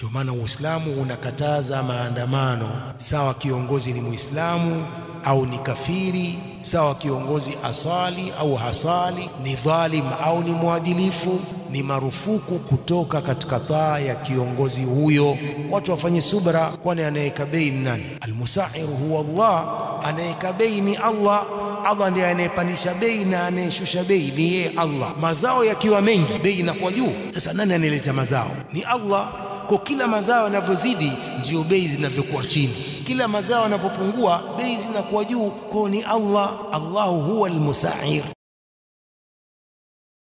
ndio maana Uislamu unakataza maandamano, sawa kiongozi ni Muislamu au ni kafiri, sawa kiongozi asali au hasali, ni dhalim au ni mwadilifu, ni marufuku kutoka katika taa ya kiongozi huyo. Watu wafanye subra, kwani anayeweka bei ni nani? Almusairu huwa Allah, anayeweka bei ni Allah. Allah ndiye anayepandisha bei na anayeshusha bei ni yeye Allah. Mazao yakiwa mengi, bei inakuwa juu. Sasa nani anayeleta mazao? Ni Allah. Kwa kila mazao yanavyozidi, ndio bei zinavyokuwa chini. Kila mazao yanapopungua, bei zinakuwa juu. Kwa ni Allah. Allahu huwa almusair.